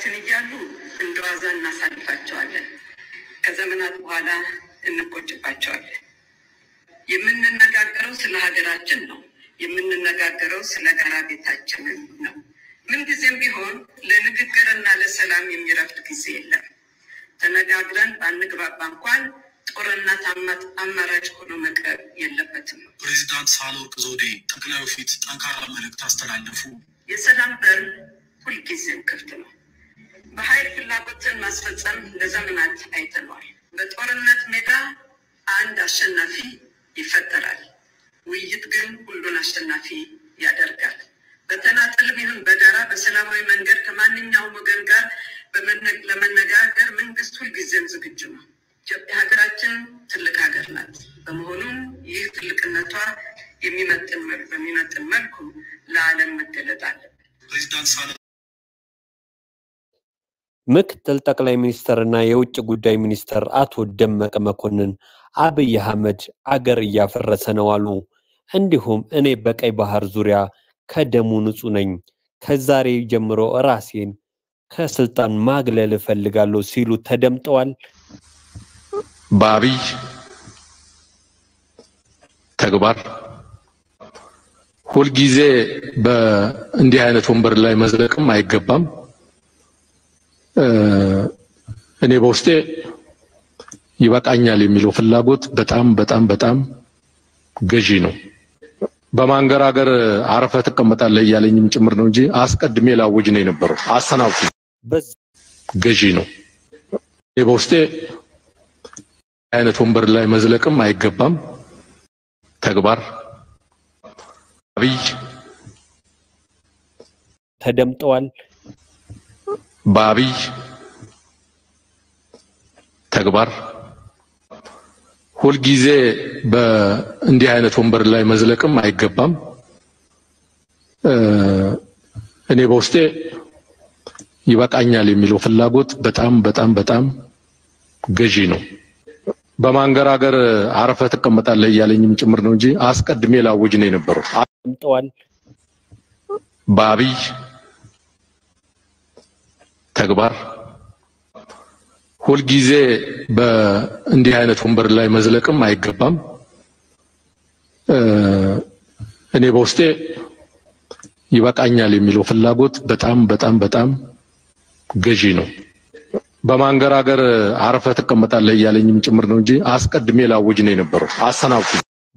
በሀገራችን እያሉ እንደ ዋዛ እናሳልፋቸዋለን። ከዘመናት በኋላ እንቆጭባቸዋለን። የምንነጋገረው ስለ ሀገራችን ነው። የምንነጋገረው ስለ ጋራ ቤታችንን ነው። ምንጊዜም ቢሆን ለንግግርና ለሰላም የሚረፍድ ጊዜ የለም። ተነጋግረን ባንግባባ እንኳን ጦርነት አማራጭ ሆኖ መቅረብ የለበትም። ፕሬዚዳንት ሳህለወርቅ ዘውዴ ጠቅላዩ ፊት ጠንካራ መልእክት አስተላለፉ። የሰላም በር ሁልጊዜም ክፍት ነው። በኃይል ፍላጎትን ማስፈጸም ለዘመናት አይተነዋል። በጦርነት ሜዳ አንድ አሸናፊ ይፈጠራል። ውይይት ግን ሁሉን አሸናፊ ያደርጋል። በተናጠልም ይሁን በጋራ በሰላማዊ መንገድ ከማንኛውም ወገን ጋር ለመነጋገር መንግስት ሁልጊዜም ዝግጁ ነው። ኢትዮጵያ ሀገራችን ትልቅ ሀገር ናት። በመሆኑም ይህ ትልቅነቷ የሚመጥን በሚመጥን መልኩ ለዓለም መገለጥ አለበት። ፕሬዚዳንት ሳህለ ምክትል ጠቅላይ ሚኒስትርና የውጭ ጉዳይ ሚኒስትር አቶ ደመቀ መኮንን አብይ አህመድ አገር እያፈረሰ ነው አሉ። እንዲሁም እኔ በቀይ ባህር ዙሪያ ከደሙ ንጹህ ነኝ፣ ከዛሬ ጀምሮ ራሴን ከስልጣን ማግለል እፈልጋለሁ ሲሉ ተደምጠዋል። በአብይ ተግባር ሁልጊዜ በእንዲህ አይነት ወንበር ላይ መዝለቅም አይገባም። እኔ በውስጤ ይበቃኛል የሚለው ፍላጎት በጣም በጣም በጣም ገዢ ነው። በማንገራገር አረፈ ትቀመጣለህ እያለኝም ጭምር ነው እንጂ አስቀድሜ ላውጅ ነው የነበረው። አሰናብቱ ገዢ ነው። እኔ በውስጤ አይነት ወንበር ላይ መዝለቅም አይገባም። ተግባር አብይ ተደምጠዋል። በአብይ ተግባር ሁልጊዜ በእንዲህ አይነት ወንበር ላይ መዝለቅም አይገባም። እኔ በውስጤ ይበቃኛል የሚለው ፍላጎት በጣም በጣም በጣም ገዢ ነው። በማንገራገር አረፈ ትቀመጣለህ እያለኝም ጭምር ነው እንጂ አስቀድሜ ላውጅ ነው የነበረው። ተደምጠዋል። በአብይ ተግባር ሁልጊዜ በእንዲህ አይነት ወንበር ላይ መዝለቅም አይገባም። እኔ በውስጤ ይበቃኛል የሚለው ፍላጎት በጣም በጣም በጣም ገዢ ነው። በማንገራገር አረፈ ትቀመጣለህ እያለኝም ጭምር ነው እንጂ አስቀድሜ ላውጅ ነው የነበረው። አሰናብቱ።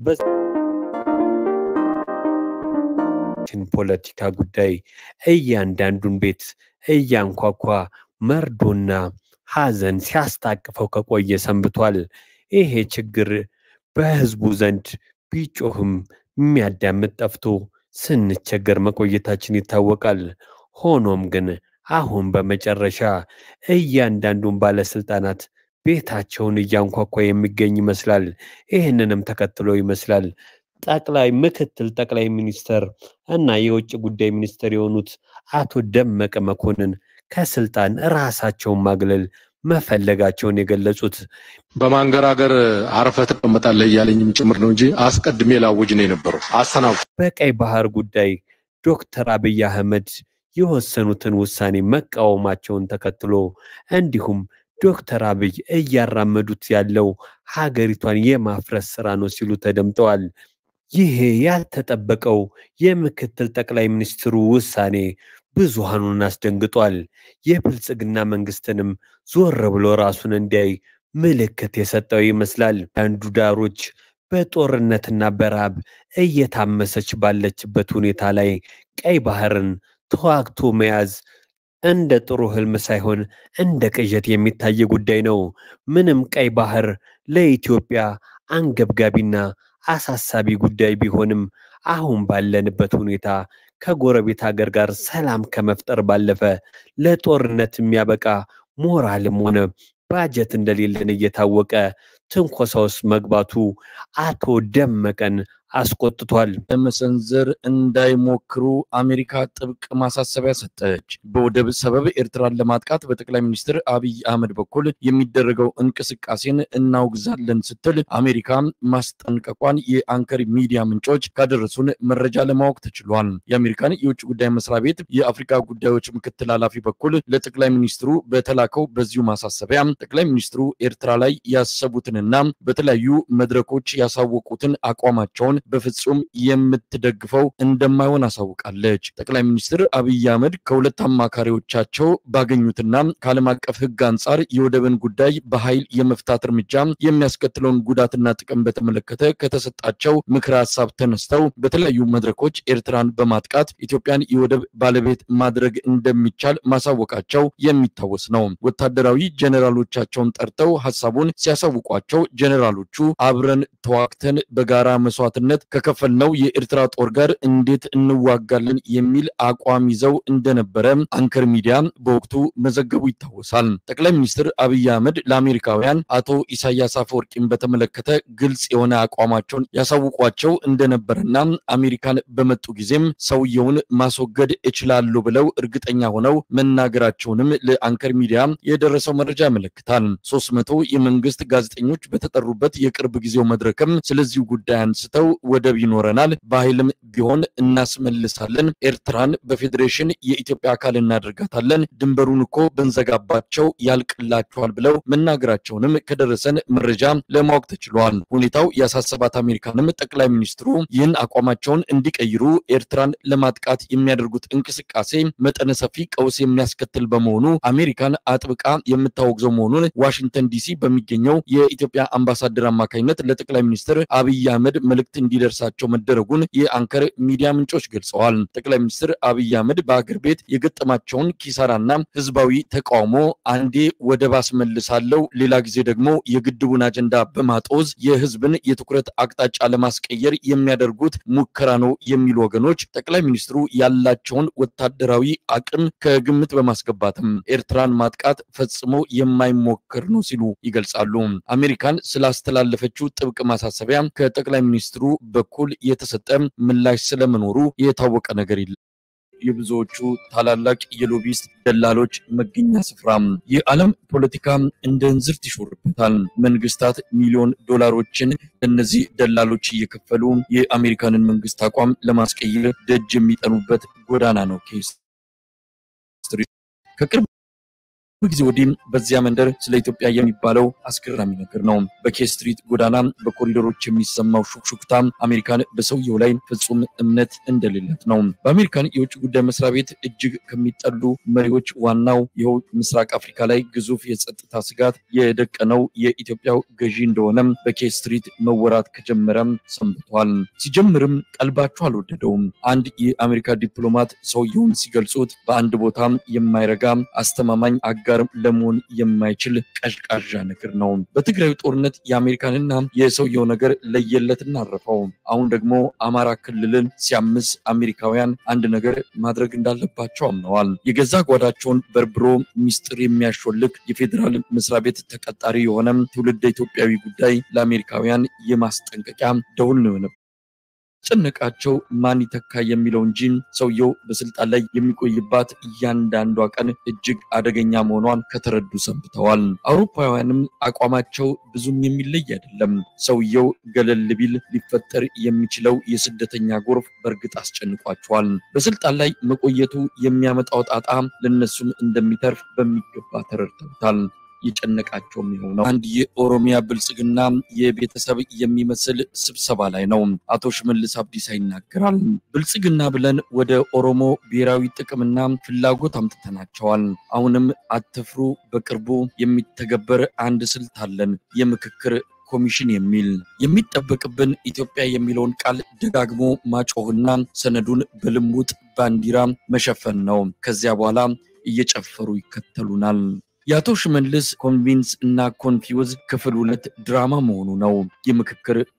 ፖለቲካ ጉዳይ እያንዳንዱን ቤት እያንኳኳ መርዶና ሐዘን ሲያስታቅፈው ከቆየ ሰንብቷል። ይሄ ችግር በህዝቡ ዘንድ ቢጮህም የሚያዳምጥ ጠፍቶ ስንቸገር መቆየታችን ይታወቃል። ሆኖም ግን አሁን በመጨረሻ እያንዳንዱን ባለስልጣናት ቤታቸውን እያንኳኳ የሚገኝ ይመስላል። ይህንንም ተከትሎ ይመስላል ጠቅላይ ምክትል ጠቅላይ ሚኒስተር እና የውጭ ጉዳይ ሚኒስትር የሆኑት አቶ ደመቀ መኮንን ከስልጣን ራሳቸውን ማግለል መፈለጋቸውን የገለጹት በማንገራገር አረፈ ትቀመጣለህ እያለኝም ጭምር ነው እንጂ አስቀድሜ ላውጅ ነው የነበረው። አሰናብቱ። በቀይ ባህር ጉዳይ ዶክተር አብይ አህመድ የወሰኑትን ውሳኔ መቃወማቸውን ተከትሎ እንዲሁም ዶክተር አብይ እያራመዱት ያለው ሀገሪቷን የማፍረስ ስራ ነው ሲሉ ተደምጠዋል። ይሄ ያልተጠበቀው የምክትል ጠቅላይ ሚኒስትሩ ውሳኔ ብዙሃኑን አስደንግጧል። የብልጽግና መንግስትንም ዞር ብሎ ራሱን እንዲያይ ምልክት የሰጠው ይመስላል። አንዱ ዳሮች በጦርነትና በረሃብ እየታመሰች ባለችበት ሁኔታ ላይ ቀይ ባህርን ተዋግቶ መያዝ እንደ ጥሩ ህልም ሳይሆን እንደ ቅዠት የሚታይ ጉዳይ ነው። ምንም ቀይ ባህር ለኢትዮጵያ አንገብጋቢና አሳሳቢ ጉዳይ ቢሆንም አሁን ባለንበት ሁኔታ ከጎረቤት ሀገር ጋር ሰላም ከመፍጠር ባለፈ ለጦርነት የሚያበቃ ሞራልም ሆነ ባጀት እንደሌለን እየታወቀ ትንኮሳ ውስጥ መግባቱ አቶ ደመቀን አስቆጥቷል። ለመሰንዘር እንዳይሞክሩ አሜሪካ ጥብቅ ማሳሰቢያ ሰጠች። በወደብ ሰበብ ኤርትራን ለማጥቃት በጠቅላይ ሚኒስትር አብይ አህመድ በኩል የሚደረገው እንቅስቃሴን እናውግዛለን ስትል አሜሪካ ማስጠንቀቋን የአንከር ሚዲያ ምንጮች ካደረሱን መረጃ ለማወቅ ተችሏል። የአሜሪካን የውጭ ጉዳይ መስሪያ ቤት የአፍሪካ ጉዳዮች ምክትል ኃላፊ በኩል ለጠቅላይ ሚኒስትሩ በተላከው በዚሁ ማሳሰቢያ ጠቅላይ ሚኒስትሩ ኤርትራ ላይ ያሰቡትንና በተለያዩ መድረኮች ያሳወቁትን አቋማቸውን በፍጹም የምትደግፈው እንደማይሆን አሳውቃለች። ጠቅላይ ሚኒስትር አብይ አህመድ ከሁለት አማካሪዎቻቸው ባገኙትና ከዓለም አቀፍ ሕግ አንጻር የወደብን ጉዳይ በኃይል የመፍታት እርምጃ የሚያስከትለውን ጉዳትና ጥቅም በተመለከተ ከተሰጣቸው ምክረ ሀሳብ ተነስተው በተለያዩ መድረኮች ኤርትራን በማጥቃት ኢትዮጵያን የወደብ ባለቤት ማድረግ እንደሚቻል ማሳወቃቸው የሚታወስ ነው። ወታደራዊ ጀኔራሎቻቸውን ጠርተው ሀሳቡን ሲያሳውቋቸው ጀኔራሎቹ አብረን ተዋግተን በጋራ መስዋዕትነት ከከፈልነው የኤርትራ ጦር ጋር እንዴት እንዋጋለን የሚል አቋም ይዘው እንደነበረ አንከር ሚዲያ በወቅቱ መዘገቡ ይታወሳል። ጠቅላይ ሚኒስትር አብይ አህመድ ለአሜሪካውያን አቶ ኢሳያስ አፈወርቂን በተመለከተ ግልጽ የሆነ አቋማቸውን ያሳውቋቸው እንደነበረና አሜሪካን በመጡ ጊዜም ሰውየውን ማስወገድ እችላለሁ ብለው እርግጠኛ ሆነው መናገራቸውንም ለአንከር ሚዲያ የደረሰው መረጃ ያመለክታል። ሶስት መቶ የመንግስት ጋዜጠኞች በተጠሩበት የቅርብ ጊዜው መድረክም ስለዚሁ ጉዳይ አንስተው ወደብ ይኖረናል፣ በኃይልም ቢሆን እናስመልሳለን፣ ኤርትራን በፌዴሬሽን የኢትዮጵያ አካል እናደርጋታለን፣ ድንበሩን እኮ ብንዘጋባቸው ያልቅላቸዋል ብለው መናገራቸውንም ከደረሰን መረጃ ለማወቅ ተችሏል። ሁኔታው ያሳሰባት አሜሪካንም ጠቅላይ ሚኒስትሩ ይህን አቋማቸውን እንዲቀይሩ ኤርትራን ለማጥቃት የሚያደርጉት እንቅስቃሴ መጠነ ሰፊ ቀውስ የሚያስከትል በመሆኑ አሜሪካን አጥብቃ የምታወግዘው መሆኑን ዋሽንግተን ዲሲ በሚገኘው የኢትዮጵያ አምባሳደር አማካኝነት ለጠቅላይ ሚኒስትር አብይ አህመድ መልእክት እንዲደርሳቸው መደረጉን የአንከር ሚዲያ ምንጮች ገልጸዋል። ጠቅላይ ሚኒስትር አብይ አህመድ በአገር ቤት የገጠማቸውን ኪሳራና ህዝባዊ ተቃውሞ አንዴ ወደብ አስመልሳለሁ፣ ሌላ ጊዜ ደግሞ የግድቡን አጀንዳ በማጦዝ የህዝብን የትኩረት አቅጣጫ ለማስቀየር የሚያደርጉት ሙከራ ነው የሚሉ ወገኖች ጠቅላይ ሚኒስትሩ ያላቸውን ወታደራዊ አቅም ከግምት በማስገባትም ኤርትራን ማጥቃት ፈጽሞ የማይሞከር ነው ሲሉ ይገልጻሉ። አሜሪካን ስላስተላለፈችው ጥብቅ ማሳሰቢያ ከጠቅላይ ሚኒስትሩ በኩል የተሰጠ ምላሽ ስለመኖሩ የታወቀ ነገር የለም። የብዙዎቹ ታላላቅ የሎቢስት ደላሎች መገኛ ስፍራ የዓለም ፖለቲካ እንደ እንዝርት ይሾርበታል። መንግስታት ሚሊዮን ዶላሮችን ለእነዚህ ደላሎች እየከፈሉ የአሜሪካንን መንግስት አቋም ለማስቀየር ደጅ የሚጠኑበት ጎዳና ነው ኬስ ከቅርብ ጊዜ ወዲህ በዚያ መንደር ስለ ኢትዮጵያ የሚባለው አስገራሚ ነገር ነው። በኬ ስትሪት ጎዳና በኮሪደሮች የሚሰማው ሹክሹክታ አሜሪካን በሰውየው ላይ ፍጹም እምነት እንደሌላት ነው። በአሜሪካን የውጭ ጉዳይ መስሪያ ቤት እጅግ ከሚጠሉ መሪዎች ዋናው ይኸው ምስራቅ አፍሪካ ላይ ግዙፍ የጸጥታ ስጋት የደቀነው የኢትዮጵያው ገዢ እንደሆነ በኬ ስትሪት መወራት ከጀመረም ሰንብቷል። ሲጀምርም ቀልባቸው አልወደደውም። አንድ የአሜሪካ ዲፕሎማት ሰውየውን ሲገልጹት በአንድ ቦታ የማይረጋ አስተማማኝ አጋር ለመሆን የማይችል ቀዥቃዣ ነገር ነው። በትግራዩ ጦርነት የአሜሪካንና የሰውየው ነገር ለየለትና አረፈው። አሁን ደግሞ አማራ ክልልን ሲያምስ አሜሪካውያን አንድ ነገር ማድረግ እንዳለባቸው አምነዋል። የገዛ ጓዳቸውን በርብሮ ሚስጥር የሚያሾልክ የፌዴራል መስሪያ ቤት ተቀጣሪ የሆነ ትውልደ ኢትዮጵያዊ ጉዳይ ለአሜሪካውያን የማስጠንቀቂያ ደውል ነው የሆነው። ጨነቃቸው ማን ይተካ የሚለው እንጂ ሰውየው በስልጣን ላይ የሚቆይባት እያንዳንዷ ቀን እጅግ አደገኛ መሆኗን ከተረዱ ሰንብተዋል። አውሮፓውያንም አቋማቸው ብዙም የሚለይ አይደለም። ሰውየው ገለል ቢል ሊፈጠር የሚችለው የስደተኛ ጎርፍ በእርግጥ አስጨንቋቸዋል። በስልጣን ላይ መቆየቱ የሚያመጣው ጣጣ ለነሱም እንደሚተርፍ በሚገባ ተረድተውታል። የጨነቃቸው የሚሆነው አንድ የኦሮሚያ ብልጽግና የቤተሰብ የሚመስል ስብሰባ ላይ ነው። አቶ ሽመልስ አብዲሳ ይናገራል። ብልጽግና ብለን ወደ ኦሮሞ ብሔራዊ ጥቅምና ፍላጎት አምጥተናቸዋል። አሁንም አትፍሩ፣ በቅርቡ የሚተገበር አንድ ስልት አለን፣ የምክክር ኮሚሽን የሚል የሚጠበቅብን ኢትዮጵያ የሚለውን ቃል ደጋግሞ ማጮህና ሰነዱን በልሙጥ ባንዲራ መሸፈን ነው። ከዚያ በኋላ እየጨፈሩ ይከተሉናል። የአቶ ሽመልስ ኮንቪንስ እና ኮንፊውዝ ክፍል ሁለት ድራማ መሆኑ ነው። የምክክር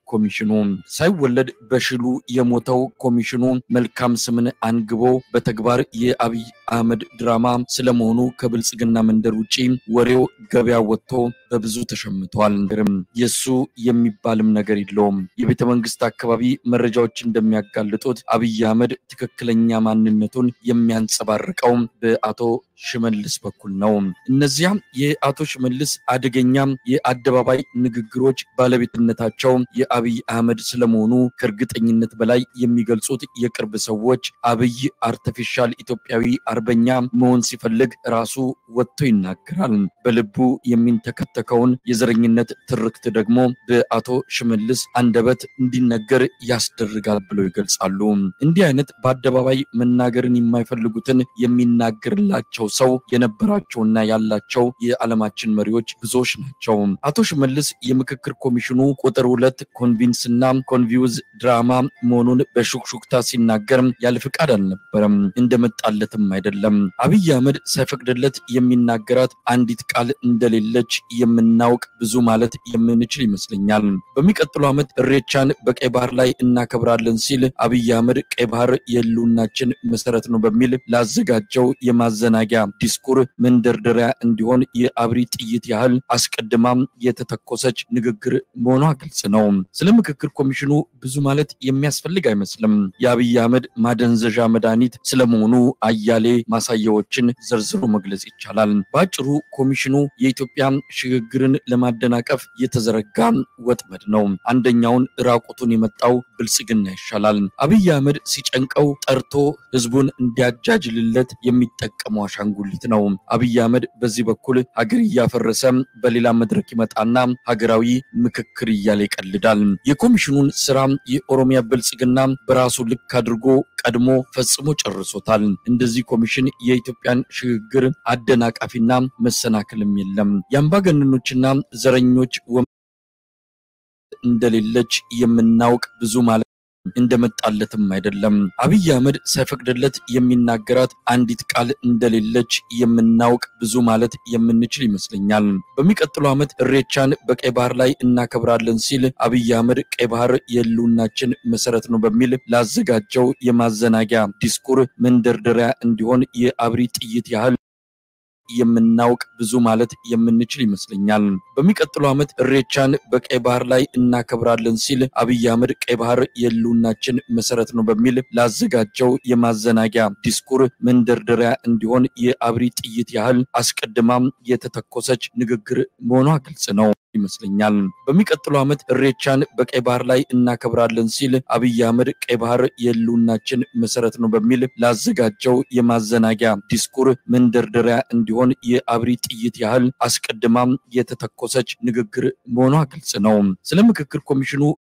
ኮሚሽኑ ሳይወለድ በሽሉ የሞተው ኮሚሽኑ መልካም ስምን አንግቦ በተግባር የአብይ አህመድ ድራማ ስለመሆኑ ከብልጽግና መንደር ውጪ ወሬው ገበያ ወጥቶ በብዙ ተሸምቷል። የሱ የሚባልም ነገር የለውም። የቤተ መንግስት አካባቢ መረጃዎች እንደሚያጋልጡት አብይ አህመድ ትክክለኛ ማንነቱን የሚያንጸባርቀው በአቶ ሽመልስ በኩል ነው። እነዚያ የአቶ ሽመልስ አደገኛ የአደባባይ ንግግሮች ባለቤትነታቸው የአብይ አህመድ ስለመሆኑ ከእርግጠኝነት በላይ የሚገልጹት የቅርብ ሰዎች አብይ አርቲፊሻል ኢትዮጵያዊ አርበኛ መሆን ሲፈልግ ራሱ ወጥቶ ይናገራል። በልቡ የሚንተከተከውን የዘረኝነት ትርክት ደግሞ በአቶ ሽመልስ አንደበት እንዲነገር ያስደርጋል ብለው ይገልጻሉ። እንዲህ አይነት በአደባባይ መናገርን የማይፈልጉትን የሚናገርላቸው ሰው የነበራቸውና ያላቸው የዓለማችን መሪዎች ብዙዎች ናቸው። አቶ ሽመልስ የምክክር ኮሚሽኑ ቁጥር ሁለት ኮንቪንስ እና ኮንቪውዝ ድራማ መሆኑን በሹክሹክታ ሲናገር ያለ ፍቃድ አልነበረም፣ እንደመጣለትም አይደለም። አብይ አህመድ ሳይፈቅድለት የሚናገራት አንዲት ቃል እንደሌለች የምናውቅ ብዙ ማለት የምንችል ይመስለኛል። በሚቀጥለው ዓመት እሬቻን በቀይ ባህር ላይ እናከብራለን ሲል አብይ አህመድ ቀይ ባህር የህልውናችን መሰረት ነው በሚል ላዘጋጀው የማዘናጊያ ዲስኩር መንደርደሪያ እንዲሆን የአብሪ ጥይት ያህል አስቀድማም የተተኮሰች ንግግር መሆኗ ግልጽ ነው። ስለ ምክክር ኮሚሽኑ ብዙ ማለት የሚያስፈልግ አይመስልም። የአብይ አህመድ ማደንዘዣ መድኃኒት ስለመሆኑ አያሌ ማሳያዎችን ዘርዝሮ መግለጽ ይቻላል። በአጭሩ ኮሚሽኑ የኢትዮጵያ ሽግግርን ለማደናቀፍ የተዘረጋ ወጥመድ ነው። አንደኛውን ራቁቱን የመጣው ብልጽግና ይሻላል። አብይ አህመድ ሲጨንቀው ጠርቶ ህዝቡን እንዲያጃጅልለት የሚጠቀመው አሻንጉሊት ነው። አብይ አህመድ በዚህ በኩል ሀገር እያፈረሰ በሌላ መድረክ ይመጣና ሀገራዊ ምክክር እያለ ይቀልዳል። የኮሚሽኑን ስራ የኦሮሚያ ብልጽግና በራሱ ልክ አድርጎ ቀድሞ ፈጽሞ ጨርሶታል። እንደዚህ ኮሚሽን የኢትዮጵያን ሽግግር አደናቃፊና መሰናክልም የለም። የአምባገነኖችና ዘረኞች እንደሌለች የምናውቅ ብዙ ማለት እንደመጣለትም አይደለም። አብይ አህመድ ሳይፈቅድለት የሚናገራት አንዲት ቃል እንደሌለች የምናውቅ ብዙ ማለት የምንችል ይመስለኛል። በሚቀጥለው ዓመት እሬቻን በቀይ ባህር ላይ እናከብራለን ሲል አብይ አህመድ ቀይ ባህር የህልውናችን መሰረት ነው በሚል ላዘጋጀው የማዘናጊያ ዲስኩር መንደርደሪያ እንዲሆን የአብሪ ጥይት ያህል የምናውቅ ብዙ ማለት የምንችል ይመስለኛል። በሚቀጥለው ዓመት እሬቻን በቀይ ባህር ላይ እናከብራለን ሲል አብይ አህመድ ቀይ ባህር የህልውናችን መሰረት ነው በሚል ላዘጋጀው የማዘናጊያ ዲስኩር መንደርደሪያ እንዲሆን የአብሪ ጥይት ያህል አስቀድማም የተተኮሰች ንግግር መሆኗ ግልጽ ነው ይመስለኛል። በሚቀጥለው ዓመት እሬቻን በቀይ ባህር ላይ እናከብራለን ሲል አብይ አህመድ ቀይ ባህር የህልውናችን መሰረት ነው በሚል ላዘጋጀው የማዘናጊያ ዲስኩር መንደርደሪያ እንዲሆን የአብሪ ጥይት ያህል አስቀድማም የተተኮሰች ንግግር መሆኗ ግልጽ ነው። ስለ ምክክር ኮሚሽኑ